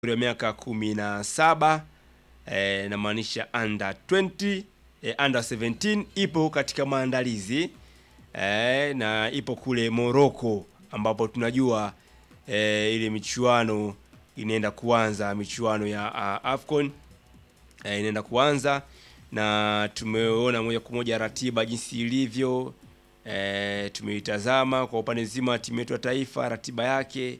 wa miaka kumi na saba eh, namaanisha under 20 eh, under 17 ipo katika maandalizi eh, na ipo kule Morocco ambapo tunajua eh, ile michuano inaenda kuanza michuano ya uh, AFCON eh, inaenda kuanza na tumeona moja kwa moja ratiba jinsi ilivyo. E, tumeitazama kwa upande mzima timu yetu ya taifa ratiba yake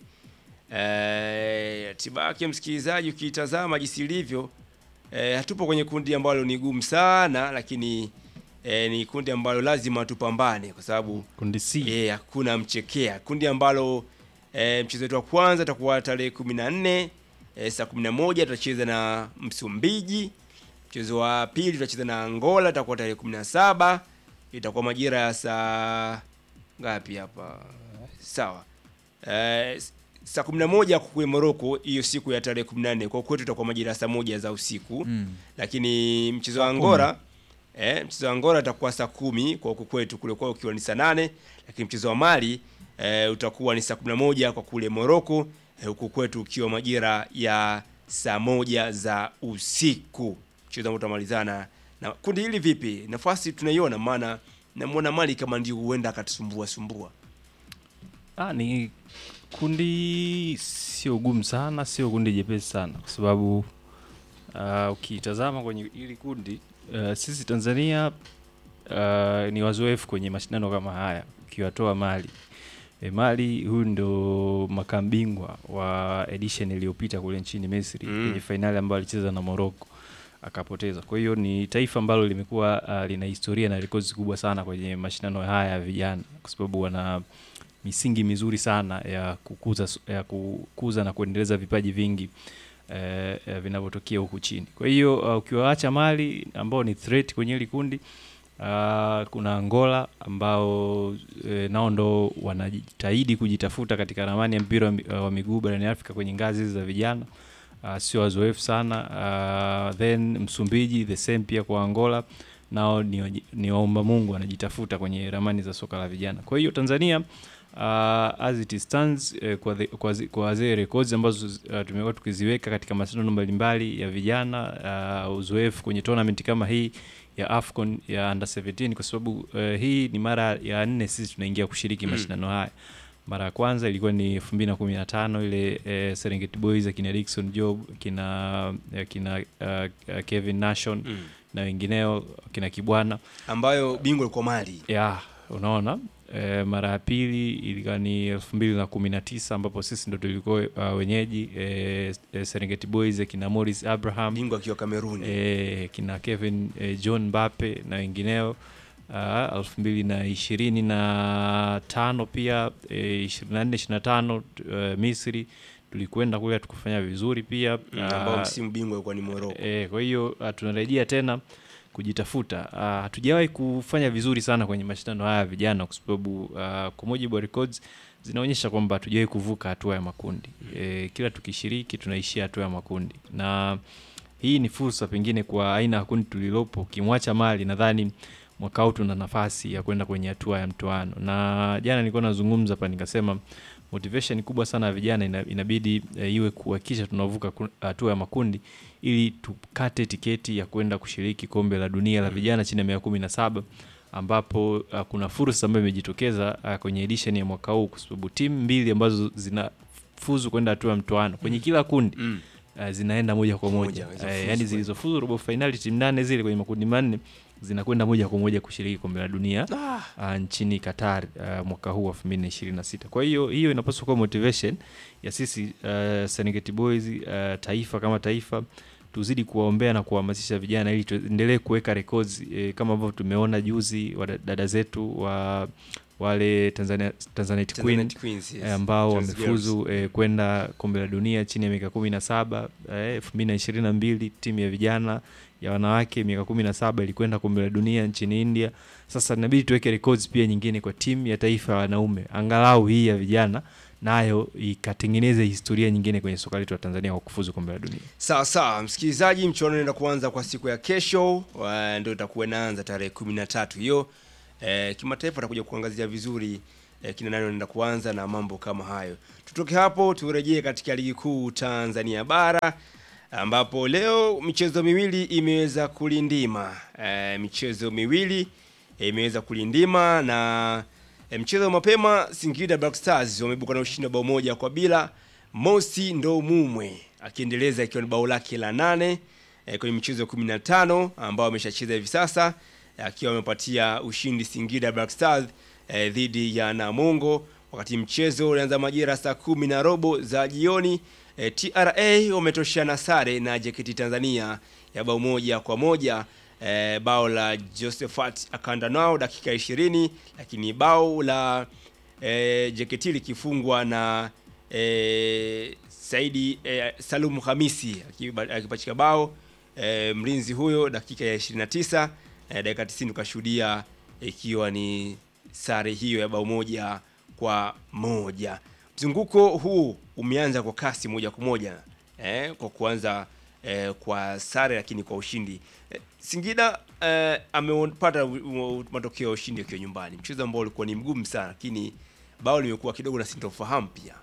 e, ratiba yake msikilizaji, ukiitazama jinsi ilivyo e, hatupo kwenye kundi ambalo ni gumu sana, lakini e, ni kundi ambalo lazima tupambane kwa sababu Kundi C. e, hakuna mchekea. Kundi ambalo e, mchezo wetu wa kwanza utakuwa tarehe 14 e, saa 11 tutacheza na Msumbiji. Mchezo wa pili tutacheza na Angola, itakuwa tarehe 17 itakuwa majira ya saa ngapi hapa? Sawa. Eh, saa 11 kule Morocco hiyo siku ya tarehe 14. Kwa kwetu itakuwa majira ya saa moja za usiku. Mm. Lakini mchezo wa Angola eh, mchezo wa Angola utakuwa saa kumi kwa huku kwetu, kule kwao ukiwa ni saa nane. Lakini mchezo wa Mali eh, utakuwa ni saa 11 kwa kule Morocco eh, huku kwetu ukiwa majira ya saa moja za usiku. Mchezo ambao utamalizana na kundi hili vipi? Nafasi tunaiona, maana namwona Mali kama ndio huenda akatusumbua sumbua. Ah, ni kundi sio gumu sana, sio kundi jepesi sana kwa sababu uh, ukitazama kwenye hili kundi uh, sisi Tanzania uh, ni wazoefu kwenye mashindano kama haya ukiwatoa Mali. E, Mali huyu ndo makambingwa wa edition iliyopita kule nchini Misri Mm. kwenye fainali ambayo alicheza na Morocco akapoteza. Kwa hiyo ni taifa ambalo limekuwa uh, lina historia na rekodi kubwa sana kwenye mashindano haya ya vijana kwa sababu wana misingi mizuri sana ya kukuza ya kukuza na kuendeleza vipaji vingi eh, eh, vinavyotokea huku chini. Kwa hiyo uh, ukiwaacha Mali ambao ni threat kwenye hili kundi uh, kuna Angola ambao eh, nao ndo wanajitahidi kujitafuta katika ramani ya mpira wa mi- wa miguu barani Afrika kwenye ngazi hizi za vijana uh, sio wazoefu sana uh, then Msumbiji the same pia kwa Angola nao ni, waji- ni waomba Mungu wanajitafuta kwenye ramani za soka la vijana. Kwa hiyo Tanzania uh, as it stands eh, kwa, the, kwa, zi- kwa zile records ambazo uh, tumekuwa tukiziweka katika mashindano mbalimbali ya vijana uh, uzoefu kwenye tournament kama hii ya AFCON ya under 17 kwa sababu uh, hii ni mara ya nne sisi tunaingia kushiriki Mm. mashindano haya. Mara ya kwanza ilikuwa ni 2015 ile eh, Serengeti Boys akina Dickson Job kina eh, kina uh, uh, Kevin Nation Mm. na wengineo kina Kibwana ambayo bingwa ilikuwa Mali. ya unaona e, mara ya pili ilikuwa ni elfu mbili na kumi na tisa ambapo sisi ndo tulikuwa uh, wenyeji e, e, Serengeti Boys kina Morris Abraham Bingwa akiwa Kameruni. e, kina Kevin e, John Mbappe na wengineo uh, elfu mbili na ishirini na tano pia ishirini na nne ishirini na tano uh, Misri tulikwenda kule tukufanya vizuri pia Mm, ambao Ah, msimu bingwa ilikuwa ni Morocco. E, kwa hiyo uh, tunarejea tena kujitafuta. Uh, hatujawahi kufanya vizuri sana kwenye mashindano haya ya vijana kwa sababu uh, kwa mujibu wa records zinaonyesha kwamba hatujawahi kuvuka hatua ya makundi. E, kila tukishiriki tunaishia hatua ya makundi, na hii ni fursa pengine kwa aina ya kundi tulilopo. Ukimwacha Mali, nadhani mwaka huu tuna nafasi ya kwenda kwenye hatua ya mtoano, na jana nilikuwa nazungumza hapa nikasema motivation kubwa sana ya vijana ina, inabidi e, iwe kuhakikisha tunavuka ku- hatua ya makundi ili tukate tiketi ya kwenda kushiriki kombe la dunia la vijana chini ya miaka kumi na saba ambapo uh, kuna fursa ambayo imejitokeza uh, kwenye edition ya mwaka huu kwa sababu timu mbili ambazo zinafuzu kwenda hatua ya mtoano kwenye kila kundi Mm. uh, zinaenda moja kwa moja Moja, uh, zilizofuzu yani kwenda. zilizofuzu robo fainali timu nane zile kwenye makundi manne zinakwenda moja kwa moja kushiriki kombe la dunia Ah, uh, nchini Qatar uh, mwaka huu wa 2026. Kwa hiyo hiyo inapaswa kuwa motivation ya sisi uh, Serengeti Boys uh, taifa kama taifa tuzidi kuwaombea na kuwahamasisha vijana ili tuendelee kuweka records eh, kama ambavyo tumeona juzi wa dada zetu wa wale Tanzania Tanzanite Queen Tanzanite Queens, yes. eh, ambao Trans wamefuzu eh, kwenda kombe la dunia chini ya miaka kumi na saba elfu mbili na ishirini na mbili timu ya vijana ya wanawake miaka kumi na saba ilikwenda kombe la dunia nchini India. Sasa inabidi tuweke records pia nyingine kwa timu ya taifa ya wanaume, angalau hii ya vijana nayo ikatengeneze historia nyingine kwenye soka letu la Tanzania kwa kufuzu kombe la dunia. Sawa sawa, msikilizaji, mchuano unaenda kuanza kwa siku ya kesho, wa- ndio itakuwa inaanza tarehe kumi na tatu hiyo. E, kimataifa atakuja kuangazia vizuri eh, kina nani wanaenda kuanza na mambo kama hayo. Tutoke hapo turejee katika ligi kuu Tanzania bara ambapo leo michezo miwili imeweza kulindima. E, michezo miwili e, imeweza kulindima na e, mchezo wa mapema Singida Black Stars wameibuka na ushindi wa bao moja kwa bila. Mosi ndo Mumwe akiendeleza ikiwa ni bao lake la nane e, kwenye michezo 15 ambao ameshacheza hivi sasa akiwa amepatia ushindi Singida Black Stars e, dhidi ya Namungo wakati mchezo ulianza majira saa kumi na robo za jioni. E, TRA wametoshana sare na JKT Tanzania ya bao moja kwa moja. E, bao la Josephat akanda nao dakika 20, lakini bao la e, JKT likifungwa na e, Saidi e, Salum Hamisi akiba- akipachika bao e, mlinzi huyo dakika ya 29. E, dakika 90 tukashuhudia ikiwa ni sare hiyo ya bao moja kwa moja. Mzunguko huu umeanza kwa kasi moja kwa moja eh, kwa kuanza eh, kwa sare lakini kwa ushindi eh, Singida eh, amepata u- u- matokeo ya ushindi akiwa nyumbani, mchezo ambao ulikuwa ni mgumu sana, lakini bao limekuwa kidogo na sintofahamu pia.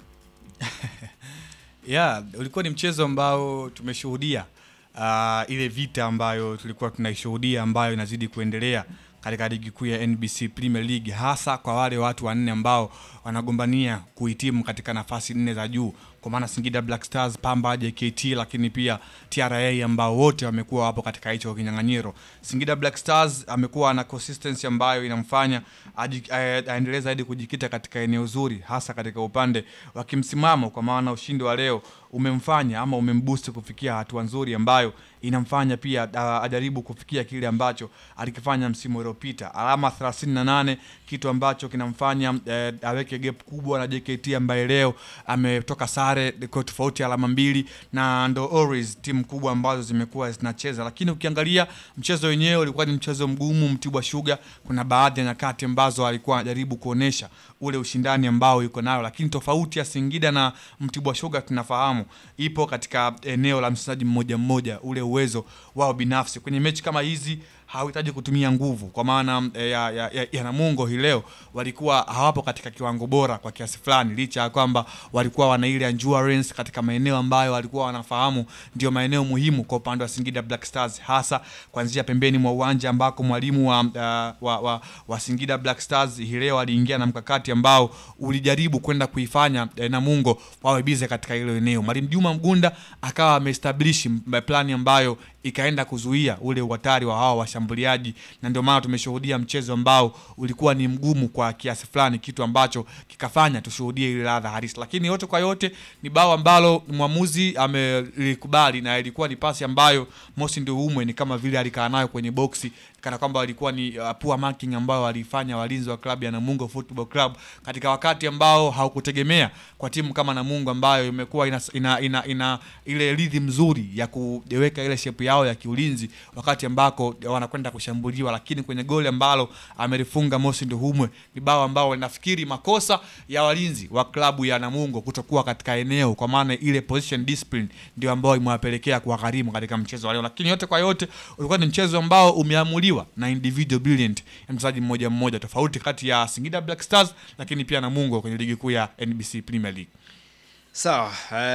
Yeah, ulikuwa ni mchezo ambao tumeshuhudia uh, ile vita ambayo tulikuwa tunaishuhudia ambayo inazidi kuendelea katika ligi kuu ya NBC Premier League, hasa kwa wale watu wanne ambao wanagombania kuhitimu katika nafasi nne za juu, kwa maana Singida Black Stars, Pamba, JKT, lakini pia TRA ambao wote wamekuwa wapo katika hicho kinyang'anyiro. Singida Black Stars amekuwa na consistency ambayo inamfanya aji- ae- aendelee zaidi kujikita katika eneo zuri, hasa katika upande wa kimsimamo, kwa maana ushindi wa leo umemfanya ama umemboost kufikia hatua nzuri ambayo inamfanya pia a- ajaribu kufikia kile ambacho alikifanya msimu uliopita, alama 38, kitu ambacho kinamfanya eh, aweke gap kubwa na JKT ambaye leo ametoka sare kwa tofauti ya alama mbili, na ndo always timu kubwa ambazo zimekuwa zinacheza, lakini ukiangalia mchezo wenyewe ulikuwa ni mchezo mgumu. Mtibwa Sugar kuna baadhi ya nyakati ambazo alikuwa anajaribu kuonesha ule ushindani ambao yuko nayo, lakini tofauti ya Singida na Mtibwa Sugar tunafahamu ipo katika eneo la mchezaji mmoja mmoja, ule uwezo wao binafsi kwenye mechi kama hizi hawahitaji kutumia nguvu kwa maana eh, ya, ya, ya, ya Namungo hii leo walikuwa hawapo katika kiwango bora kwa kiasi fulani, licha ya kwamba walikuwa wana ile endurance katika maeneo ambayo walikuwa wanafahamu ndio maeneo muhimu kwa upande wa Singida Black Stars, hasa kuanzia pembeni mwa uwanja ambako mwalimu wa, uh, wa, wa, wa Singida Black Stars hii leo aliingia na mkakati ambao ulijaribu kwenda kuifanya eh, Namungo wawe bize katika hilo eneo. Mwalimu Juma Mgunda akawa ameestablish m- plani ambayo ikaenda kuzuia ule uhatari wa hawa washambuliaji, na ndio maana tumeshuhudia mchezo ambao ulikuwa ni mgumu kwa kiasi fulani, kitu ambacho kikafanya tushuhudie ile ladha halisi. Lakini yote kwa yote ni bao ambalo mwamuzi amelikubali, na ilikuwa ni pasi ambayo Mosi Nduhumwe ni kama vile alikaa nayo kwenye boksi kana kwamba walikuwa ni uh, poor marking ambayo walifanya walinzi wa klabu ya Namungo Football Club katika wakati ambao haukutegemea kwa timu kama Namungo ambayo imekuwa ina, ina, ina, ina ile rhythm nzuri ya kuweka ile shape yao ya kiulinzi wakati ambako wanakwenda kushambuliwa, lakini kwenye goli ambalo amelifunga Mosi Nduhumwe ni bao ambao nafikiri makosa ya walinzi wa klabu ya Namungo kutokuwa katika eneo, kwa maana ile position discipline ndio ambayo imewapelekea kuwagharimu katika mchezo wa leo, lakini yote kwa yote ulikuwa ni mchezo ambao umeamuliwa na individual brilliant ya mchezaji mmoja mmoja, tofauti kati ya Singida Black Stars lakini pia Namungo kwenye ligi kuu ya NBC Premier League. Sawa,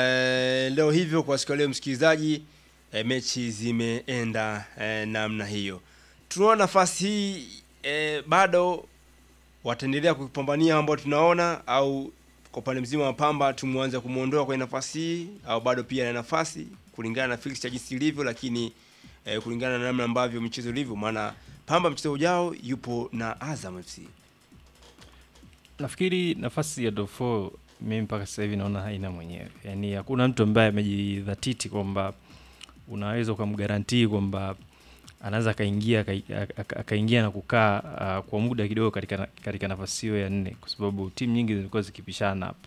eh, leo hivyo kwa siku ya leo msikilizaji, eh, mechi zimeenda eh, namna hiyo. Tunaona nafasi hii eh, bado wataendelea kupambania ambao tunaona, au kwa upande mzima wa Pamba tumwanze kumwondoa kwenye nafasi hii, au bado pia na nafasi kulingana na fixture jinsi ilivyo, lakini eh, kulingana na namna ambavyo mchezo ulivyo, maana Pamba mchezo ujao yupo na Azam FC. Nafikiri nafasi ya top 4 mimi mpaka sasa hivi naona haina mwenyewe, yaani hakuna mtu ambaye amejidhatiti kwamba unaweza ukamgarantii kwamba anaweza akaingia akai- aka- akaingia na kukaa uh, kwa muda kidogo katika, na- katika nafasi hiyo ya nne, kwa sababu timu nyingi zimekuwa zikipishana hapo.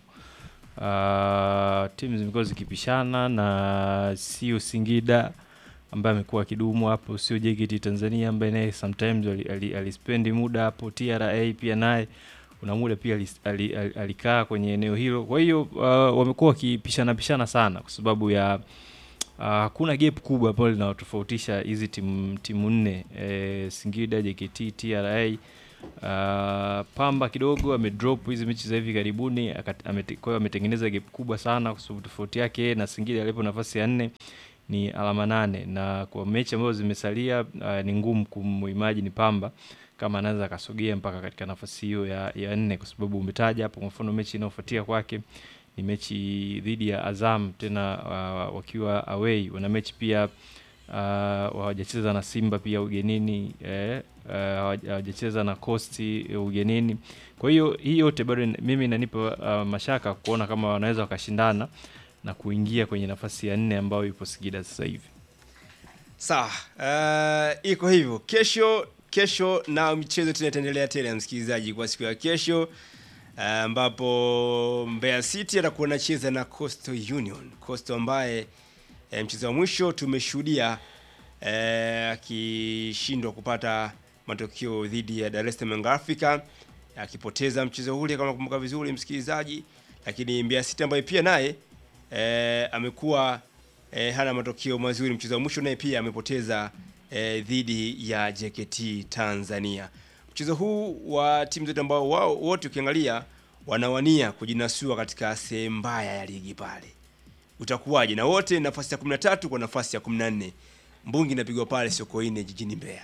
Uh, timu zimekuwa zikipishana na sio Singida ambaye amekuwa akidumu hapo, sio JKT Tanzania ambaye naye sometimes alispendi ali, ali alispendi muda hapo. TRA pia naye kuna muda pia alis- ali- ali- alikaa kwenye eneo hilo. Kwa hiyo uh, wamekuwa wakipishana pishana sana kwa sababu ya uh, hakuna gap kubwa ambalo linawatofautisha hizi timu timu nne eh, Singida, JKT, TRA Uh, Pamba kidogo amedrop hizi mechi za hivi karibuni, akat- amete- kwa hiyo ametengeneza gap kubwa sana, kwa sababu tofauti yake yeye na Singida alipo nafasi ya nne ni alama nane, na kwa mechi ambazo zimesalia uh, ni ngumu kumuimagine Pamba kama anaweza akasogea mpaka katika nafasi hiyo ya, ya nne, kwa sababu umetaja hapo, kwa mfano mechi inayofuatia kwake ni mechi dhidi ya Azam tena uh, wakiwa away. Wana mechi pia uh, hawajacheza na Simba pia ugenini eh, uh, hawaja- hawajacheza na Costi eh, ugenini. Kwa hiyo hii yote bado ina- mimi inanipa uh, mashaka kuona kama wanaweza wakashindana na kuingia kwenye nafasi ya nne ambayo ipo Singida sasa hivi. Sawa, uh, iko hivyo. Kesho kesho na michezo tena itaendelea tena, msikilizaji, kwa siku ya kesho uh, ambapo Mbeya City atakuwa anacheza na Coastal Union. Coastal ambaye eh, mchezo wa mwisho tumeshuhudia eh, akishindwa kupata matokeo dhidi ya Dar es Salaam Young Africa akipoteza mchezo ule kama nakumbuka vizuri msikilizaji, lakini Mbeya City ambaye pia naye eh, amekuwa eh, hana matokeo mazuri. Mchezo wa mwisho naye pia amepoteza eh, dhidi ya JKT Tanzania. Mchezo huu wa timu zote ambao wao wote ukiangalia wanawania kujinasua katika sehemu mbaya ya ligi pale, utakuwaje? Na wote nafasi ya 13 kwa nafasi ya 14. Mbungi inapigwa pale Sokoine jijini Mbeya.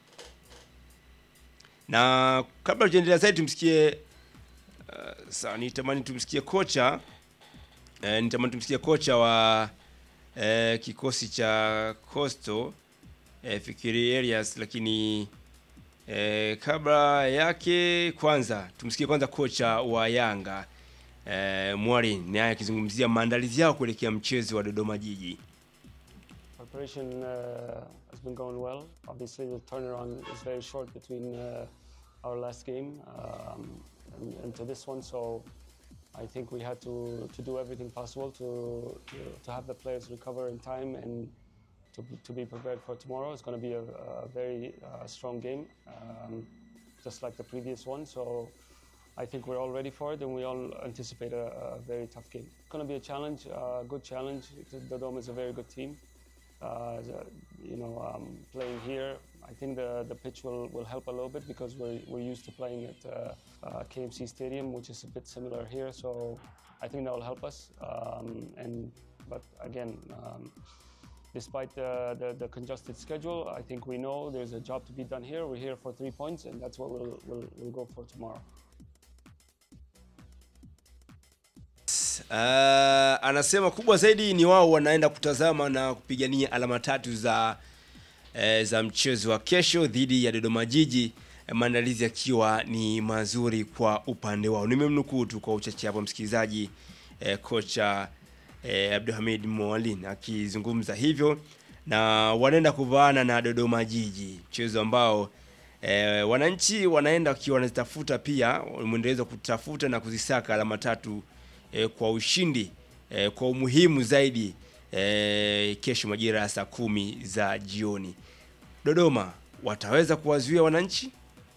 Na kabla tujaendelea zaidi tumsikie uh, sawa, nitamani tumsikie kocha eh, nitamani tumsikie kocha wa eh, kikosi cha Coastal eh, Fikiri Elias, lakini eh, kabla yake kwanza tumsikie kwanza kocha wa Yanga eh, Mwalimu naye akizungumzia maandalizi yao kuelekea mchezo wa Dodoma Jiji. Preparation uh, has been going well. Obviously, the turnaround is very short between uh, our last game um, and, and to this one. So I think we had to, to do everything possible to, to, to have the players recover in time and to, to be prepared for tomorrow. It's going to be a, a very uh, strong game, um, just like the previous one. So I think we're all ready for it and we all anticipate a, a very tough game. It's going to be a challenge, a good challenge. The Dome is a very good team uh, the- you know, um, playing here, I think the, the pitch will, will help a little bit because we're, we're used to playing at uh, uh, KMC Stadium, which is a bit similar here. So I think that will help us. Um, and but again, um, despite the, the, the congested schedule, I think we know there's a job to be done here. We're here for three points, and that's what we'll, we'll, we'll go for tomorrow. Uh, anasema kubwa zaidi ni wao wanaenda kutazama na kupigania alama tatu za eh, za mchezo wa kesho dhidi ya Dodoma Jiji, eh, maandalizi yakiwa ni mazuri kwa upande wao. Nimemnukuu tu kwa uchache hapo msikilizaji, eh, kocha eh, Abdulhamid Mwalin akizungumza hivyo, na wanaenda kuvaana na Dodoma Jiji, mchezo ambao eh, wananchi wanaenda wakiwa wanazitafuta pia mwendelezo wa kutafuta na kuzisaka alama tatu eh, kwa ushindi eh, kwa umuhimu zaidi eh, kesho majira ya saa kumi za jioni. Dodoma wataweza kuwazuia wananchi?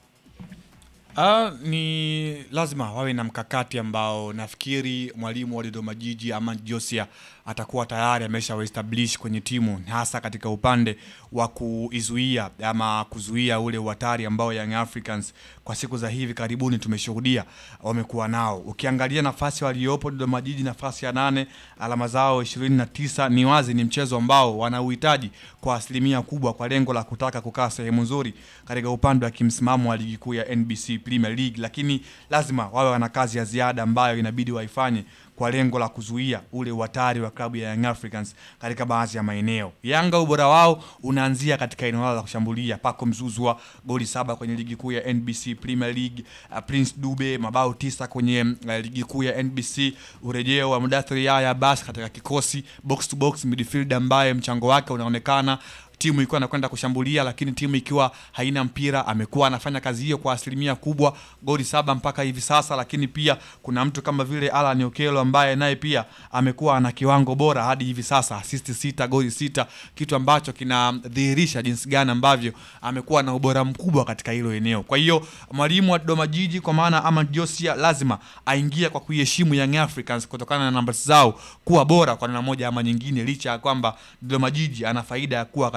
Ah, ni lazima wawe na mkakati ambao nafikiri mwalimu wa Dodoma Jiji ama Josia atakuwa tayari amesha establish kwenye timu hasa katika upande wa kuizuia ama kuzuia ule uhatari ambao Young Africans kwa siku za hivi karibuni tumeshuhudia wamekuwa nao. Ukiangalia nafasi waliopo Dodoma Jiji nafasi ya nane, alama zao 29, ni wazi ni mchezo ambao wanauhitaji kwa asilimia kubwa kwa lengo la kutaka kukaa sehemu nzuri katika upande wa kimsimamo wa ligi kuu ya NBC Premier League, lakini lazima wawe wana kazi ya ziada ambayo inabidi waifanye kwa lengo la kuzuia ule uhatari wa klabu ya Young Africans katika baadhi ya maeneo. Yanga ubora wao unaanzia katika eneo lao la kushambulia. Pako Mzuzwa goli saba kwenye ligi kuu ya NBC Premier League, uh, Prince Dube mabao tisa kwenye uh, ligi kuu ya NBC, urejeo wa Mudathiri Yahya basi katika kikosi box to box midfield ambaye mchango wake unaonekana timu ikiwa anakwenda kushambulia lakini timu ikiwa haina mpira amekuwa anafanya kazi hiyo kwa asilimia kubwa goli saba mpaka hivi sasa lakini pia kuna mtu kama vile Alan Okello ambaye naye pia amekuwa ana kiwango bora hadi hivi sasa assist sita goli sita kitu ambacho kinadhihirisha jinsi gani ambavyo amekuwa na ubora mkubwa katika hilo eneo kwa hiyo mwalimu wa Dodoma Jiji kwa maana ama Josia lazima aingie kwa kuiheshimu Young Africans kutokana na namba zao kuwa bora kwa namna moja ama nyingine licha ya kwamba Dodoma Jiji ana faida ya kuwa katika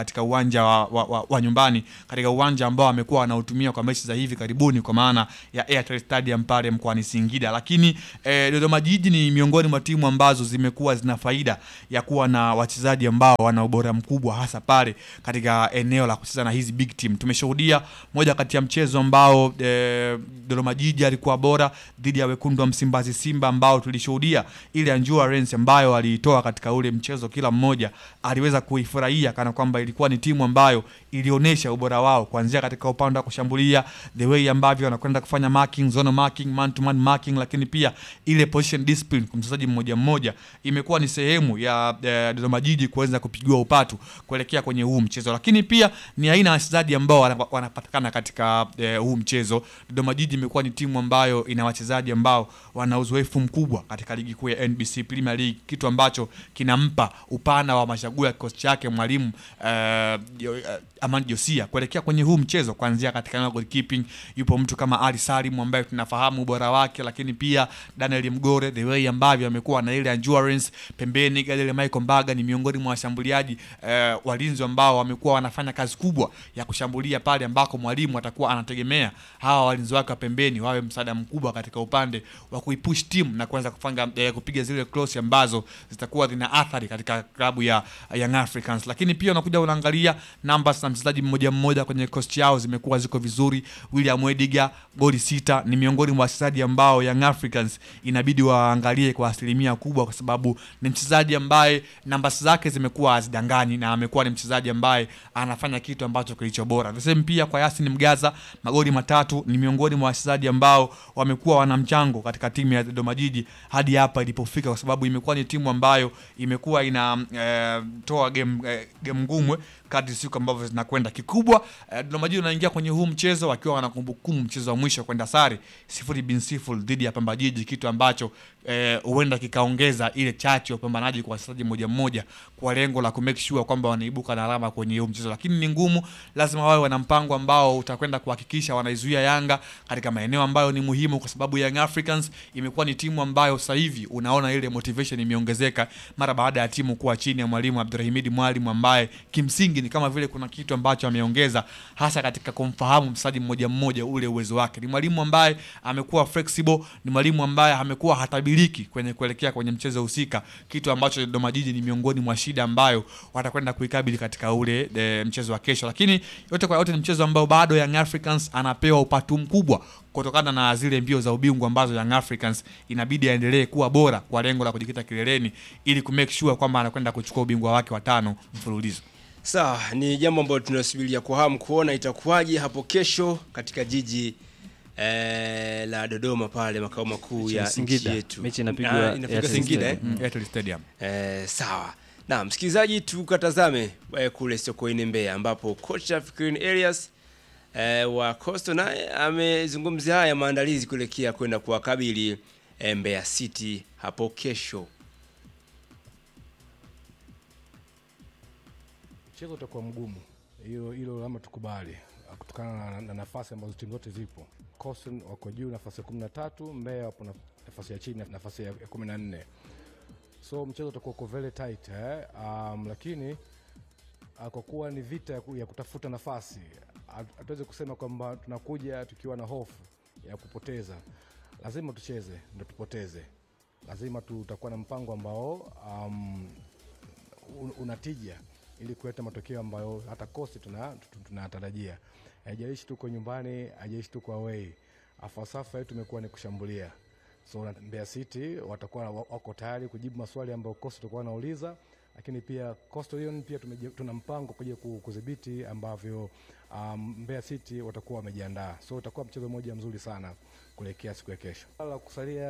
katika uwanja wa, wa, wa, wa nyumbani katika uwanja ambao amekuwa anautumia kwa mechi za hivi karibuni kwa maana ya Airtel Stadium pale mkoani Singida. Lakini eh, Dodoma Jiji ni miongoni mwa timu ambazo zimekuwa zina faida ya kuwa na wachezaji ambao wana ubora mkubwa hasa pale katika eneo la kucheza na hizi big team. Tumeshuhudia moja kati ya mchezo ambao eh, Dodoma Jiji alikuwa bora dhidi ya wekundu wa Msimbazi Simba ambao tulishuhudia ile endurance ambayo aliitoa katika ule mchezo, kila mmoja aliweza kuifurahia kana kwamba ilikuwa ni timu ambayo ilionyesha ubora wao kuanzia katika upande wa kushambulia, the way ambavyo wanakwenda kufanya marking, zone marking, man to man marking, lakini pia ile position discipline kwa mchezaji mmoja mmoja imekuwa ni sehemu ya eh, Dodoma Jiji kuweza kupigiwa upatu kuelekea kwenye huu mchezo, lakini pia ni aina ya wachezaji ambao wana- wanapatikana katika eh, huu mchezo. Dodoma Jiji imekuwa ni timu ambayo ina wachezaji ambao wana uzoefu mkubwa katika ligi kuu ya NBC Premier League, kitu ambacho kinampa upana wa machaguo ya kikosi chake mwalimu eh, jo- eh, Aman Josia kuelekea kwenye huu mchezo, kuanzia katika eneo la goalkeeping yupo mtu kama Ali Salim ambaye tunafahamu ubora wake, lakini pia Daniel Mgore, the way ambavyo amekuwa na ile endurance pembeni. Gadele Michael Mbaga ni miongoni mwa washambuliaji eh, walinzi ambao wamekuwa wanafanya kazi kubwa ya kushambulia pale ambako mwalimu atakuwa anategemea hawa walinzi wake wa pembeni wawe msaada mkubwa katika upande wa kuipush timu na kuanza kufanga eh, kupiga zile cross ambazo zitakuwa zina athari katika klabu ya Young Africans. Lakini pia unakuja unaangalia numbers na mchezaji mmoja mmoja kwenye cost yao zimekuwa ziko vizuri. William Ediga goli sita, ni miongoni mwa wachezaji ambao Young Africans inabidi waangalie kwa asilimia kubwa, kwa sababu ni mchezaji ambaye numbers zake zimekuwa hazidanganyi na amekuwa ni mchezaji ambaye anafanya kitu ambacho kilicho bora. The same pia kwa Yasin Mgaza magoli matatu, ni miongoni mwa wachezaji ambao wamekuwa wana mchango katika timu ya Dodoma Jiji hadi hapa ilipofika, kwa sababu imekuwa ni timu ambayo imekuwa ina eh, toa game eh, game ngumu kadri siku ambavyo zinakwenda. Kikubwa eh, Dodoma Jiji unaingia kwenye huu mchezo wakiwa wana kumbukumbu mchezo wa mwisho kwenda sare sifuri bin sifuri dhidi ya Pamba Jiji, kitu ambacho eh, huenda kikaongeza ile chachu ya upambanaji kwa wachezaji mmoja mmoja kwa lengo la kumake sure kwamba wanaibuka na alama kwenye huu mchezo, lakini ni ngumu. Lazima wawe wana mpango ambao utakwenda kuhakikisha wanaizuia Yanga katika maeneo ambayo ni muhimu, kwa sababu Young Africans imekuwa ni timu ambayo sasa hivi unaona ile motivation imeongezeka mara baada ya timu kuwa chini ya mwalimu Abdurahimidi Mwalimu ambaye kimsingi ni kama vile kuna kitu ambacho ameongeza hasa katika kumfahamu mchezaji mmoja mmoja ule uwezo wake. Ni mwalimu ambaye amekuwa flexible, ni mwalimu ambaye amekuwa hatabiriki kwenye kuelekea kwenye mchezo husika, kitu ambacho Dodoma Jiji ni miongoni mwa shida ambayo watakwenda kuikabili katika ule e, mchezo wa kesho. Lakini yote kwa yote ni mchezo ambao bado Young Africans anapewa upatu mkubwa kutokana na zile mbio za ubingwa ambazo Young Africans inabidi aendelee kuwa bora kwa lengo la kujikita kileleni ili kumake sure kwamba anakwenda kuchukua ubingwa wake wa tano mfululizo. Sawa, ni jambo ambalo tunasubiria kwa hamu kuona itakuwaje hapo kesho katika jiji eh, la Dodoma pale makao makuu ya nchi Singida. yetu. Mechi inapigwa Ah, inafika Airtel Singida eh? Stadium. Airtel Stadium. Eh, sawa. Na msikilizaji, tukatazame eh, kule Sokoine Mbeya ambapo kocha Fikrini Elias eh, wa Coastal naye amezungumzia haya maandalizi kuelekea kwenda kuwakabili eh, Mbeya City hapo kesho. mchezo utakuwa mgumu, hilo hilo lazima tukubali, kutokana na, na nafasi ambazo timu zote zipo. Coastal wako juu nafasi ya kumi na tatu, Mbeya wapo na- nafasi ya chini nafasi ya ya kumi na nne so mchezo utakuwa uko very tight eh? um, lakini uh, kwa kuwa ni vita ya, ku- ya kutafuta nafasi, hatu- hatuwezi kusema kwamba tunakuja tukiwa na hofu ya kupoteza. Lazima tucheze ndo tupoteze, lazima tutakuwa na mpango ambao um, un- unatija ili kuleta matokeo ambayo hata kosti tunatarajia tuna tunatarajia. haijalishi tuko nyumbani haijalishi tuko away falsafa yetu imekuwa ni kushambulia so na Mbeya City watakuwa wa- wako tayari kujibu maswali ambayo kosti tutakuwa wanauliza lakini pia Coastal Union pia tumeji- tuna mpango kuja ku- kudhibiti ambavyo um, Mbeya City watakuwa wamejiandaa so utakuwa mchezo mmoja mzuri sana kuelekea siku ya kesho la kusalia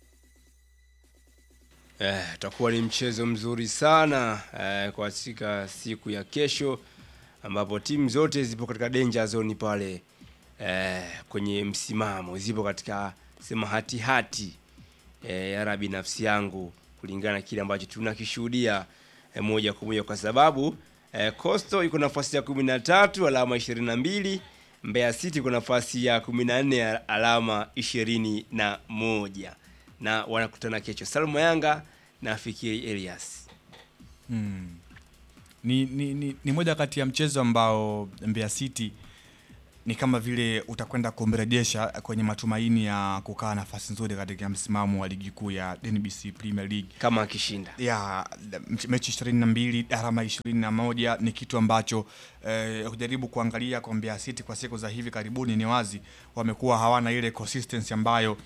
Eh, utakuwa ni mchezo mzuri sana eh, kwa katika siku ya kesho ambapo timu zote zipo katika danger zone pale eh, kwenye msimamo zipo katika sema hati hati eh, ya rabi nafsi yangu kulingana na kile ambacho tunakishuhudia eh, moja kwa moja kwa sababu eh, Coastal iko nafasi ya kumi na tatu alama ishirini na mbili Mbeya City iko nafasi ya kumi na nne alama ishirini na moja na wanakutana kesho Salma Yanga na Fikiri Elias. ni, ni, ni, ni moja kati ya mchezo ambao Mbeya City ni kama vile utakwenda kumrejesha kwenye matumaini ya kukaa nafasi nzuri katika msimamo wa ligi kuu ya NBC Premier League kama akishinda ya mch- mechi ishirini na mbili alama ishirini na moja ni kitu ambacho eh, kujaribu kuangalia kwa Mbeya City kwa siku za hivi karibuni, ni wazi wamekuwa hawana ile consistency ambayo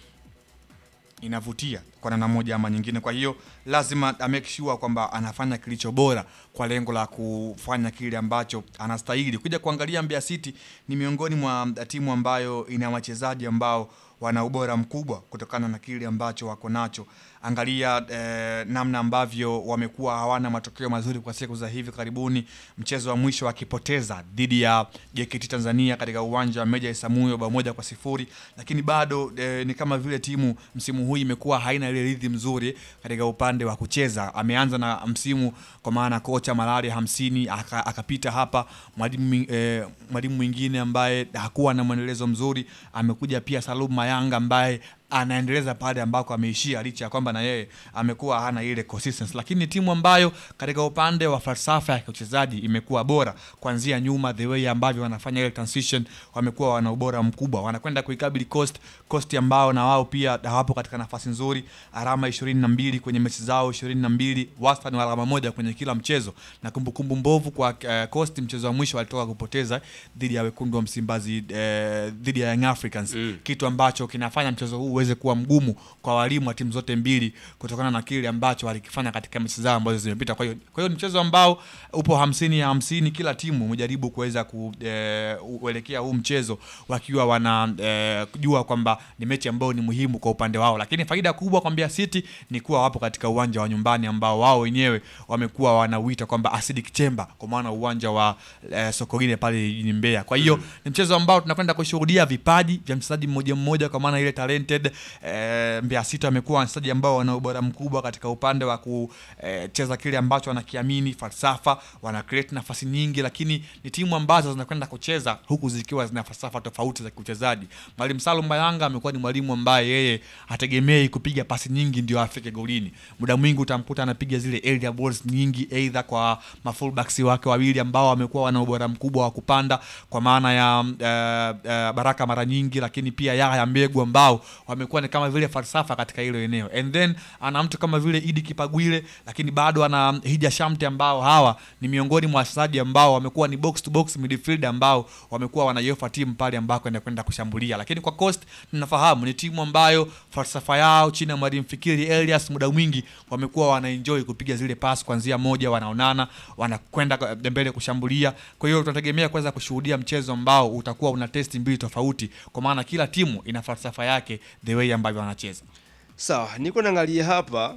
inavutia kwa namna moja ama nyingine. Kwa hiyo lazima a make sure kwamba anafanya kilicho bora kwa lengo la kufanya kile ambacho anastahili. Kuja kuangalia Mbeya City ni miongoni mwa timu ambayo ina wachezaji ambao wana ubora mkubwa kutokana na kile ambacho wako nacho. Angalia eh, namna ambavyo wamekuwa hawana matokeo mazuri kwa siku za hivi karibuni. Mchezo wa mwisho wakipoteza dhidi ya JKT Tanzania katika uwanja wa Meja Isamuyo bao moja kwa sifuri, lakini bado eh, ni kama vile timu msimu huu imekuwa haina ile ridhi mzuri katika upande wa kucheza. Ameanza na msimu kwa maana kocha Malari hamsini aka- akapita hapa mwalimu mwi- eh, mwalimu mwingine ambaye hakuwa na mwendelezo mzuri amekuja pia Salum Mayanga ambaye anaendeleza pale ambako ameishia licha ya kwamba na yeye amekuwa hana ile consistency, lakini ni timu ambayo katika upande wa falsafa ya uchezaji imekuwa bora kuanzia nyuma, the way ambavyo wanafanya ile transition, wamekuwa wana ubora mkubwa, wanakwenda kuikabili Coast Coast ambao na wao pia hawapo katika nafasi nzuri, alama ishirini na mbili kwenye mechi zao ishirini na mbili wastani wa alama moja kwenye kila mchezo, na kumbukumbu mbovu kwa uh, Coast, mchezo wa mwisho walitoka kupoteza dhidi ya wekundu wa Msimbazi eh, dhidi ya Young Africans Mm. kitu ambacho kinafanya mchezo huu uweze kuwa mgumu kwa walimu wa timu zote mbili kutokana na kile ambacho walikifanya katika mechi zao ambazo zimepita. Kwa hiyo kwa hiyo ni mchezo ambao upo hamsini ya hamsini, kila timu imejaribu kuweza kuelekea huu mchezo wakiwa wana eh, kujua kwamba ni mechi ambayo ni muhimu kwa upande wao, lakini faida kubwa kwa Mbeya City ni kuwa wapo katika uwanja wa nyumbani ambao wao wenyewe wamekuwa wanauita kwamba acidic chamber, kwa maana uwanja wa eh, Sokoine pale jijini Mbeya. Kwa hiyo ni mchezo ambao tunakwenda kushuhudia vipaji vya mchezaji mmoja mmoja, kwa maana ile talented eh, Mbeya City wamekuwa wachezaji ambao wana ubora mkubwa katika upande wa kucheza kile ambacho wanakiamini, falsafa, wana create nafasi nyingi, lakini ni timu ambazo zinakwenda kucheza huku zikiwa zina falsafa tofauti za kiuchezaji. Mwalimu Salum Mayanga amekuwa ni mwalimu ambaye yeye hategemei kupiga pasi nyingi ndio afike golini. Muda mwingi utamkuta anapiga zile area balls nyingi, either kwa mafullbacks wake wawili ambao wamekuwa wana ubora mkubwa wa kupanda, kwa maana ya eh, eh, Baraka mara nyingi, lakini pia Yahya Mbegu ambao wamekuwa ni kama vile falsafa katika hilo eneo, and then ana mtu kama vile Idi Kipagwile, lakini bado ana Hija Shamte ambao hawa ni miongoni mwa wachezaji ambao wamekuwa ni box to box midfield ambao wamekuwa wanaiofa timu pale ambako inakwenda kushambulia. Lakini kwa Coast tunafahamu ni timu ambayo falsafa yao chini ya mwalimu Fikiri Elias muda mwingi wamekuwa wanaenjoy kupiga zile pass kuanzia moja, wanaonana wanakwenda mbele kushambulia. Kwa hiyo tunategemea kuweza kushuhudia mchezo ambao utakuwa una testi mbili tofauti, kwa maana kila timu ina falsafa yake the way ambavyo wanacheza. Sawa, niko naangalia hapa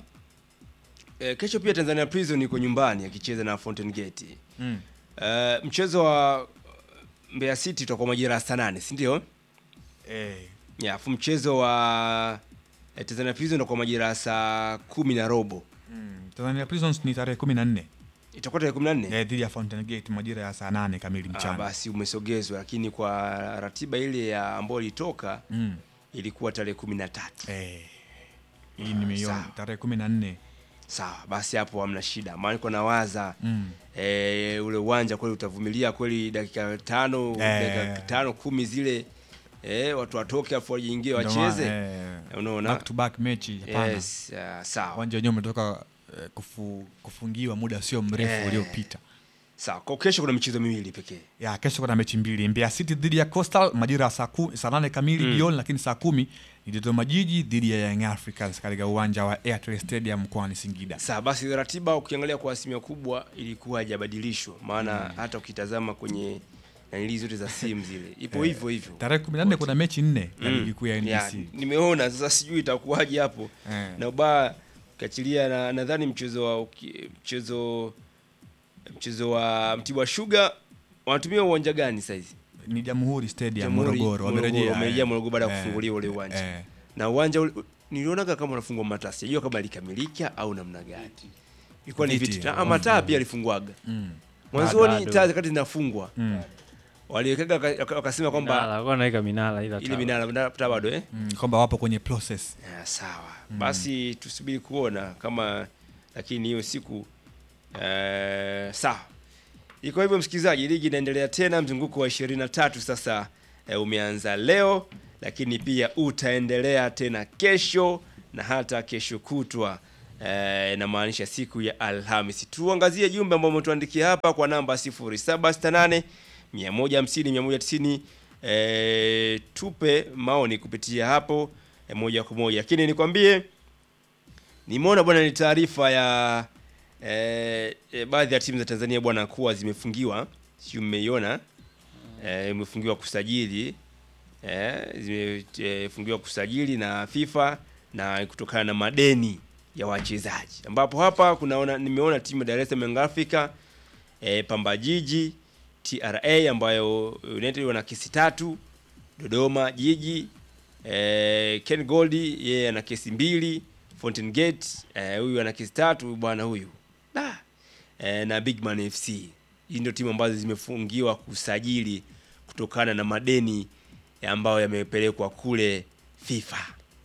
e, kesho pia Tanzania Prison iko nyumbani akicheza na Fountain Gate. Mm. E, mchezo wa Mbeya City utakuwa majira ya saa nane, si ndio? Eh, Ya, afu mchezo wa e, Tanzania Prison utakuwa majira ya saa kumi na robo. Tanzania Prisons ni tarehe kumi na nne Itakuwa tarehe 14. eh, dhidi ya Fountain Gate majira ya saa nane kamili Ah, mchana. basi umesogezwa, lakini kwa ratiba ile ya ambayo ilitoka Mm. ilikuwa tarehe 13. Eh, hii nimeiona sawa. tarehe kumi na nne Sawa, basi hapo hamna shida. Maana niko nawaza Mm. e, ule uwanja kweli utavumilia kweli dakika tano Eh. dakika tano kumi zile e, watu watoke afu wajiingie Ndio maana, wacheze eh, unaona back to back mechi hapana. yes, uh, sawa Uwanja wenyewe umetoka eh, kufu, kufungiwa muda sio mrefu Eh. uliopita. sawa kwa kesho kuna michezo miwili pekee Ya kesho kuna mechi mbili, Mbeya City dhidi ya Coastal majira ya saa ku- saa nane kamili Mm. jioni, lakini saa kumi ni Dodoma Jiji dhidi ya Young Africans katika uwanja wa Airtel Stadium mkoani Singida. sawa basi ratiba ukiangalia kwa asilimia kubwa ilikuwa haijabadilishwa maana hata ukitazama kwenye nanili zote za simu zile ipo hivyo hivyo Tarehe 14 kuna mechi nne za Mm. ligi kuu ya Ya, NBC. nimeona sasa sijui itakuwaje hapo Eh. na ubaya ukiachilia na nadhani mchezo wa uki- mchezo mchezo wa Mtibwa Sugar wanatumia uwanja gani saizi? Ni Jamhuri Stadium Jamhuri, Morogoro, Morogoro, wamerejea wamerejea eh. Morogoro baada ya Eh, kufunguliwa ule uwanja. eh. Na uwanja ule- nilionaga kama unafungwa mataa, sijui kama likamilika au namna gani. Ilikuwa ni Viti, viti. ya, Na mataa pia alifungwaga. Mm. Mwanzoni Bado. taa zikati zinafungwa. Mm. Waliwekaga waka- waka- wakasema kwamba Minara, alikuwa anaweka minara ila ile taa. minara minara taa bado eh? Mm, kwamba wapo kwenye process. Ya, sawa basi tusubiri kuona kama lakini hiyo siku eh, sawa Iko hivyo msikilizaji, ligi inaendelea tena, mzunguko wa 23 sasa e, umeanza leo, lakini pia utaendelea tena kesho na hata kesho kutwa e, inamaanisha siku ya Alhamisi. Tuangazie jumbe ambao umetuandikia hapa kwa namba 0768 150 190 e, tupe maoni kupitia hapo e, moja kwa moja, lakini nikwambie nimeona bwana ni taarifa ya eh, eh, baadhi ya timu za Tanzania bwana kuwa zimefungiwa, sio mmeiona eh, imefungiwa kusajili eh, zimefungiwa kusajili na FIFA na kutokana na madeni ya wachezaji, ambapo hapa kunaona nimeona timu ya Dar es Salaam Young Africa eh, Pamba Jiji TRA ambayo United wana kesi tatu, Dodoma Jiji eh, Ken Goldi yeye ana kesi mbili, Fountain Gate eh, huyu ana kesi tatu huyu bwana huyu da eh, na Bigman FC. Hii ndio timu ambazo zimefungiwa kusajili kutokana na madeni ambayo yamepelekwa kule FIFA.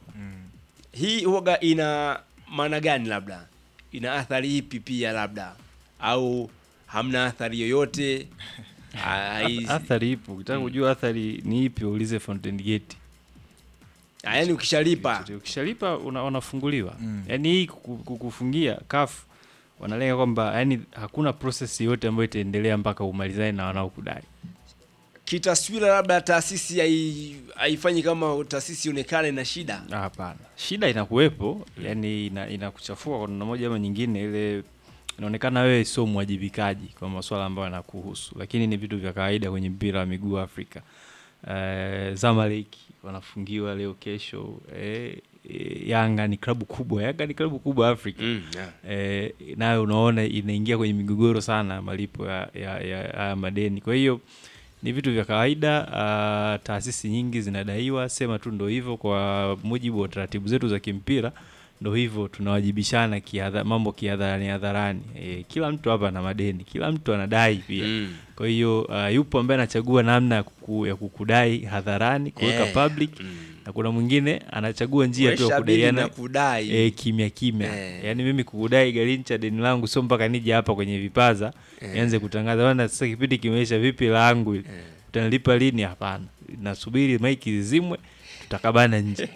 Hii huwaga ina maana gani? Labda ina athari ipi pia labda, au hamna athari yoyote? Ai- Athari ipo. Ukitaka kujua athari ni ipi, uulize Fountain Gate. Ah, yaani ukishalipa Ukishalipa una, unafunguliwa. Yaani hii kuku- kukufungia CAF wanalenga kwamba yani hakuna process yote ambayo itaendelea mpaka umalizane na wanaokudai. kitaswira, labda taasisi hai- haifanyi kama taasisi ionekane na shida. Ah, Hapana, shida inakuwepo, yani ina, inakuchafua kwa namna moja ama nyingine. Ile inaonekana wewe sio mwajibikaji kwa masuala ambayo yanakuhusu, lakini ni vitu vya kawaida kwenye mpira wa miguu Afrika. Uh, Zamalek wanafungiwa leo kesho. Eh, eh, Yanga ni klabu kubwa, Yanga ni klabu kubwa Afrika Mm, yeah. eh, nayo unaona inaingia kwenye migogoro sana malipo ya, ya, ya, ya madeni. Kwa hiyo ni vitu vya kawaida. Uh, taasisi nyingi zinadaiwa, sema tu ndo hivyo, kwa mujibu wa taratibu zetu za kimpira ndo hivyo, tunawajibishana kiadha, mambo kihadharani hadharani. E, kila mtu hapa ana madeni, kila mtu anadai pia Mm. kwa hiyo uh, yupo ambaye anachagua namna ya, kuku, ya kukudai hadharani kuweka Eh, public mm. na kuna mwingine anachagua njia tu ya Kuesha bili kudaiana na kudai. e, kimya kimya Eh. yaani mimi kukudai Garincha deni langu sio mpaka nije hapa kwenye vipaza nianze kutangaza bana sasa kipindi kimeisha vipi langu hili utanilipa lini hapana nasubiri maiki zizimwe tutakabana nje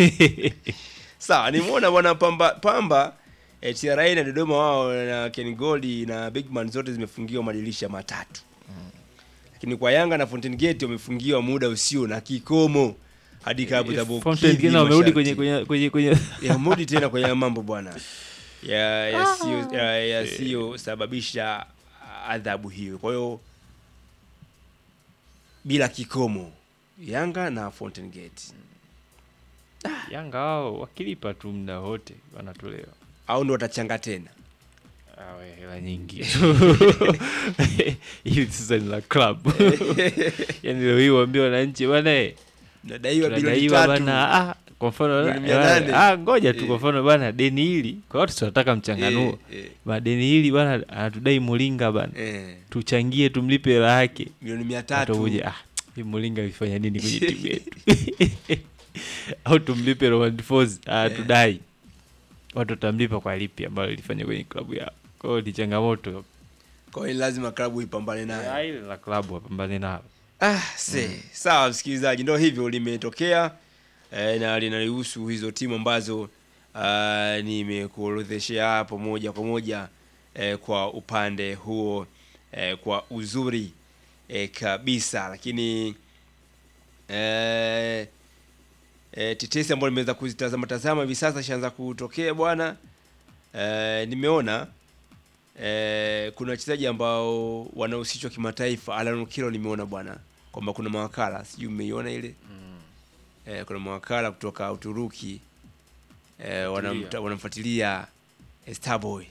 Sawa, nimeona bwana Pamba Pamba eh, TRA na Dodoma wao na Ken Gold na Bigman zote zimefungiwa madirisha matatu. Lakini kwa Yanga na Fountain Gate wamefungiwa muda usio na kikomo hadi klabu za Fountain Gate wamerudi kwenye kwenye kwenye, kwenye ya mudi tena kwenye haya mambo bwana ya yasiyo ya, yasiyosababisha adhabu hiyo. Kwa hiyo bila kikomo Yanga na Fountain Gate Yanga wao wakilipa tu muda wote wanatolewa au ndo watachanga tena Awe, hela nyingi hili sasa ni la club yani leo hii waambie wananchi bwana eh, nadaiwa bilioni tunadaiwa tatu bana ah, kwa mfano Milioni bana, mia nane. ah, ngoja tu Eh. kwa mfano bana deni hili kwa watu tunataka mchanganuo Eh, eh, ba deni hili bana anatudai Mulinga bana eh, tuchangie tumlipe hela yake milioni mia watu tatu uje ah hii Mulinga alifanya nini kwenye timu yetu au tumlipe Roman Foz ah tudai watu watamlipa kwa lipi ambayo ilifanya kwenye klabu yao kwa hiyo ni changamoto kwa hiyo lazima klabu ipambane nayo Ah, ile la klabu wapambane nalo Ah, se. Sawa msikilizaji, ndo hivyo limetokea eh, na linalihusu hizo timu ambazo ah, nimekuorodheshea hapo moja kwa moja eh, kwa upande huo eh, kwa uzuri eh, kabisa, lakini eh, eh, tetesi ambayo nimeweza kuzitazama tazama hivi sasa ishaanza kutokea bwana. Eh, nimeona eh, kuna wachezaji ambao wanahusishwa kimataifa. Alan Okello nimeona bwana kwamba kuna mawakala, sijui mmeiona ile eh, kuna mawakala kutoka Uturuki eh, wanamta- wanamfuatilia eh, Starboy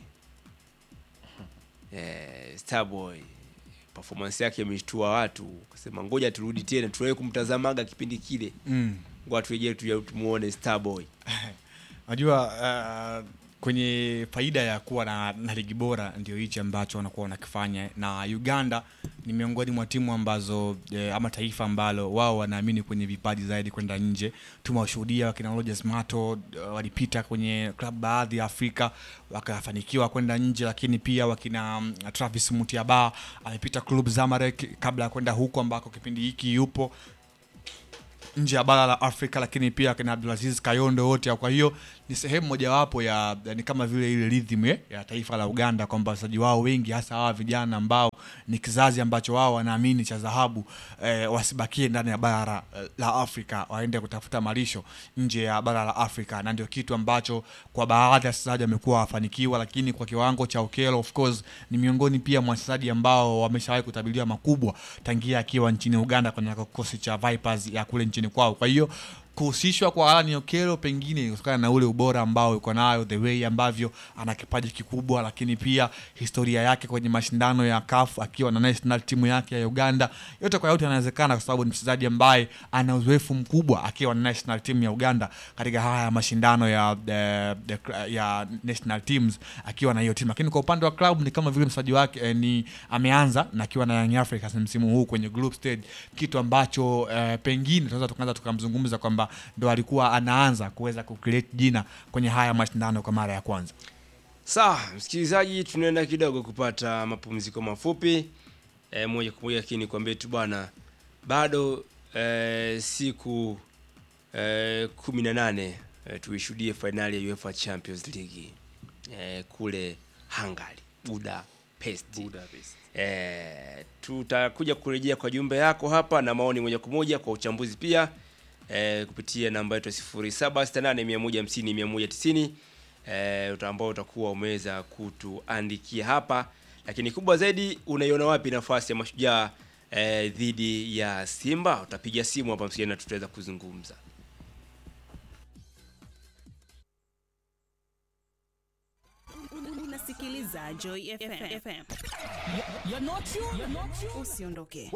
eh, Starboy performance yake imeshtua watu, kasema ngoja turudi tena tuwahi kumtazamaga kipindi kile, Mm. ngoja turejee tu tumuone Starboy. Najua uh, kwenye faida ya kuwa na, na ligi bora ndio hichi ambacho wanakuwa wanakifanya na uganda ni miongoni mwa timu ambazo eh, ama taifa ambalo wao wanaamini kwenye vipaji zaidi kwenda nje tumewashuhudia wakina Rogers Mato eh, walipita kwenye klabu baadhi ya afrika wakafanikiwa kwenda nje lakini pia wakina mm, travis mutiaba amepita club zamarek kabla ya kwenda huko ambako kipindi hiki yupo nje ya bara la Afrika, lakini pia kina Abdulaziz Kayondo wote. Kwa hiyo ni sehemu mojawapo ya, ya ni kama vile ile rhythm ya, ya taifa la Uganda kwamba wachezaji wao wengi hasa hawa vijana ambao ni kizazi ambacho wao wanaamini cha dhahabu eh, wasibakie ndani ya bara eh, la Afrika, waende kutafuta malisho nje ya bara la Afrika, na ndio kitu ambacho kwa baadhi ya wachezaji wamekuwa wafanikiwa, lakini kwa kiwango cha Okello of course ni miongoni pia mwa wachezaji ambao wameshawahi kutabiliwa makubwa tangia akiwa nchini Uganda kwenye kikosi cha Vipers ya kule nchini kwao. Kwa hiyo kuhusishwa kwa Alan Okello pengine kutokana na ule ubora ambao yuko nayo, the way ambavyo ana kipaji kikubwa, lakini pia historia yake kwenye mashindano ya CAF akiwa na national timu yake ya Uganda. Yote kwa yote yanawezekana kwa sababu ni mchezaji ambaye ana uzoefu mkubwa akiwa na national team ya Uganda katika haya mashindano ya the, the, ya national teams akiwa na hiyo timu, lakini kwa upande wa club ni kama vile mchezaji wake eh, ni ameanza na akiwa na Young Africans msimu huu kwenye group stage, kitu ambacho eh, pengine tunaweza tukaanza tukamzungumza kwamba ndo alikuwa anaanza kuweza kucreate jina kwenye haya mashindano kwa mara ya kwanza. Sawa, msikilizaji, tunaenda kidogo kupata mapumziko mafupi e, moja kwa moja, lakini kwambie tu bwana, bado e, siku e, kumi na nane e, tuishuhudie fainali ya UEFA Champions League e, kule Hungary Budapest. Budapest. E, tutakuja kurejea kwa jumbe yako hapa na maoni moja kwa moja kwa uchambuzi pia e, kupitia namba yetu ya 0768150190 e, ambao utakuwa umeweza kutuandikia hapa, lakini kubwa zaidi, unaiona wapi nafasi ya Mashujaa e, dhidi ya Simba? Utapiga simu hapa msikiani na tutaweza kuzungumza. unasikiliza Joy FM. FM. Usiondoke.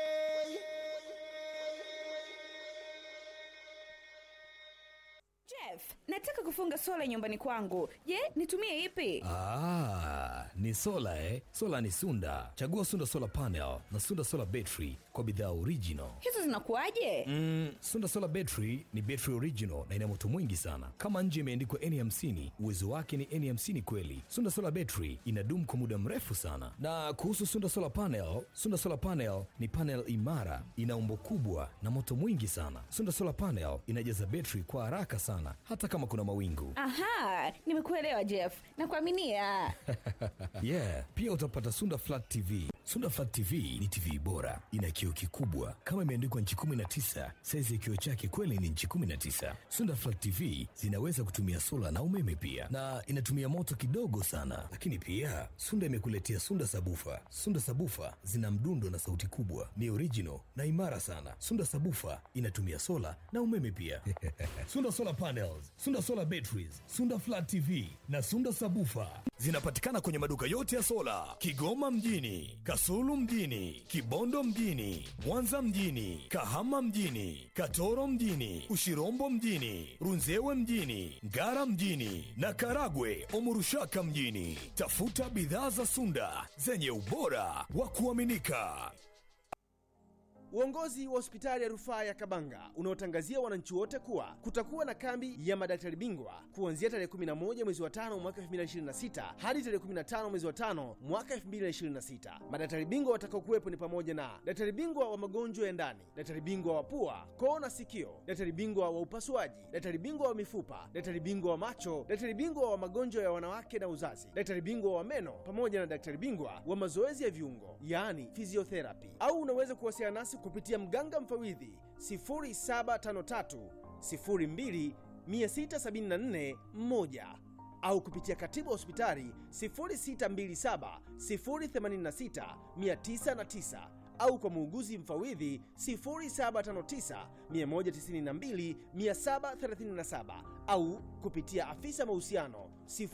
Jeff, nataka kufunga sola nyumbani kwangu. Je, nitumie ipi? Ah, ni sola eh? Sola ni Sunda. Chagua Sunda Solar Panel na Sunda Solar Battery kwa bidhaa original. Hizo zinakuwaje? Mm, Sunda Solar Battery ni battery original na ina moto mwingi sana. Kama nje imeandikwa N50, uwezo wake ni N50 kweli. Sunda Solar Battery inadumu kwa muda mrefu sana. Na kuhusu Sunda Solar Panel, Sunda Solar Panel ni panel imara, ina umbo kubwa na moto mwingi sana. Sunda Solar Panel inajaza battery kwa haraka sana hata kama kuna mawingu. Aha, nimekuelewa Jeff. Nakuaminia. yeah, pia utapata Sunda Flat TV. Sunda Flat TV ni TV bora, ina kioo kikubwa kama imeandikwa nchi 19. Saizi ya kioo chake kweli ni nchi 19. Sunda Flat TV zinaweza kutumia sola na umeme pia, na inatumia moto kidogo sana. Lakini pia Sunda imekuletea Sunda Sabufa. Sunda Sabufa zina mdundo na sauti kubwa, ni original na imara sana. Sunda Sabufa inatumia sola na umeme pia. Sunda Solar Panels, Sunda Solar Batteries, Sunda Flat TV na Sunda Sabufa zinapatikana kwenye maduka yote ya sola Kigoma mjini, Kasulu mjini, Kibondo mjini, Mwanza mjini, Kahama mjini, Katoro mjini, Ushirombo mjini, Runzewe mjini, Ngara mjini na Karagwe Omurushaka mjini. Tafuta bidhaa za Sunda zenye ubora wa kuaminika. Uongozi wa hospitali ya rufaa ya Kabanga unaotangazia wananchi wote kuwa kutakuwa na kambi ya madaktari bingwa kuanzia tarehe 11 mwezi wa tano mwaka 2026 hadi tarehe 15 mwezi wa tano mwaka 2026. Madaktari bingwa watakaokuwepo ni pamoja na daktari bingwa wa magonjwa ya ndani, daktari bingwa wa pua, koo na sikio, daktari bingwa wa upasuaji, daktari bingwa wa mifupa, daktari bingwa wa macho, daktari bingwa wa magonjwa ya wanawake na uzazi, daktari bingwa wa meno pamoja na daktari bingwa wa mazoezi ya viungo, yaani physiotherapy. Au unaweza kuwasiliana nasi kupitia mganga mfawidhi 0753 02 674 1 au kupitia katibu wa hospitali 0627 086 909 au kwa muuguzi mfawidhi 0759 192 737 au kupitia afisa mahusiano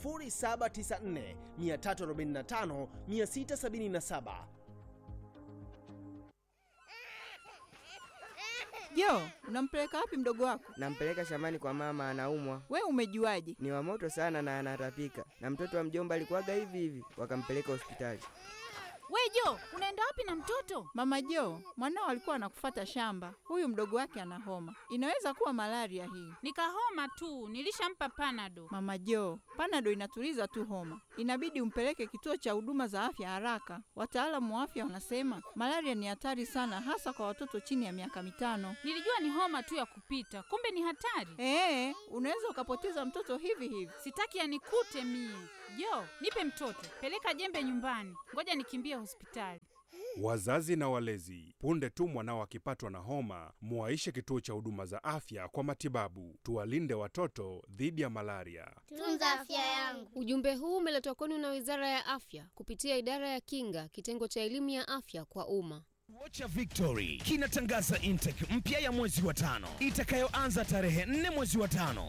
0794 345 677. Jo, unampeleka wapi mdogo wako? Nampeleka shambani kwa mama, anaumwa. We umejuaje? Ni wa moto sana na anatapika, na mtoto wa mjomba alikuwaga hivi hivi, wakampeleka hospitali. We Jo, unaenda wapi na mtoto? Mama Jo, mwanao alikuwa anakufata shamba. Huyu mdogo wake ana homa, inaweza kuwa malaria hii. Nikahoma tu, nilishampa panado. Mama Jo, panado inatuliza tu homa, inabidi umpeleke kituo cha huduma za afya haraka. Wataalamu wa afya wanasema malaria ni hatari sana, hasa kwa watoto chini ya miaka mitano. Nilijua ni homa tu ya kupita, kumbe ni hatari. Ee, unaweza ukapoteza mtoto hivi hivi. Sitaki yanikute mie. Jo, nipe mtoto, peleka jembe nyumbani, ngoja nikimbie hospitali. Wazazi na walezi, punde tu mwanao akipatwa na homa, muwaishe kituo cha huduma za afya kwa matibabu. Tuwalinde watoto dhidi ya malaria. Tunza afya yangu. Ujumbe huu umeletwa kwenu na Wizara ya Afya kupitia Idara ya Kinga, kitengo cha elimu ya afya kwa umma. Vocha Victory kinatangaza intake mpya ya mwezi wa tano itakayoanza tarehe 4 mwezi wa tano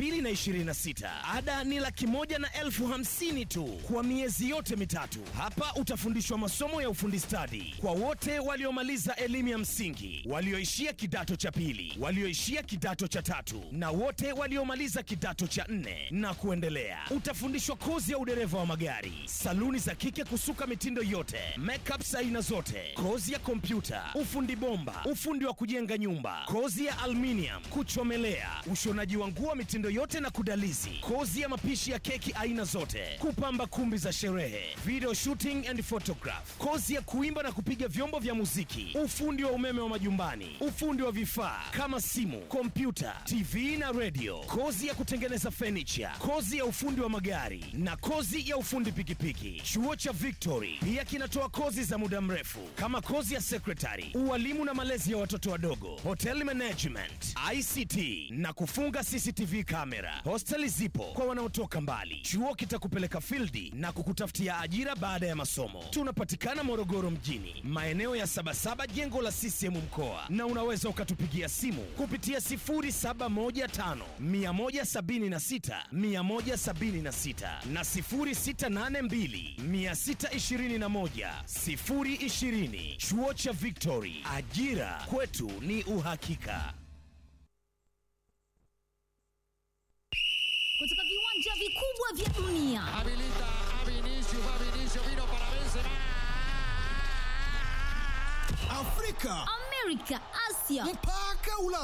2026. Ada ni laki moja na elfu hamsini tu kwa miezi yote mitatu. Hapa utafundishwa masomo ya ufundi stadi kwa wote waliomaliza elimu ya msingi, walioishia kidato cha pili, walioishia kidato cha tatu na wote waliomaliza kidato cha nne na kuendelea. Utafundishwa kozi ya udereva wa magari, saluni za kike kusuka mitindo yote, makeup aina zote, kozi ya kompyuta, ufundi bomba, ufundi wa kujenga nyumba, kozi ya aluminium, kuchomelea, ushonaji wa nguo mitindo yote na kudalizi, kozi ya mapishi ya keki aina zote, kupamba kumbi za sherehe, video shooting and photograph, kozi ya kuimba na kupiga vyombo vya muziki, ufundi wa umeme wa majumbani, ufundi wa vifaa kama simu, kompyuta, TV na radio, kozi ya kutengeneza furniture, kozi ya ufundi wa magari na kozi ya ufundi pikipiki. Chuo cha Victory pia kinatoa kozi za muda mrefu kama kozi ya secretary, ualimu na malezi ya watoto wadogo, hotel management, ICT na kufunga CCTV kamera. Hosteli zipo kwa wanaotoka mbali. Chuo kitakupeleka fildi na kukutafutia ajira baada ya masomo. Tunapatikana Morogoro mjini, maeneo ya Sabasaba, jengo la CCM mkoa, na unaweza ukatupigia simu kupitia 0715 176 176 na 0682 621 020. Chuo cha Victory, ajira kwetu ni uhakika. kutoka viwanja vikubwa vya dunia Afrika, Amerika, Asia mpaka Ulaya.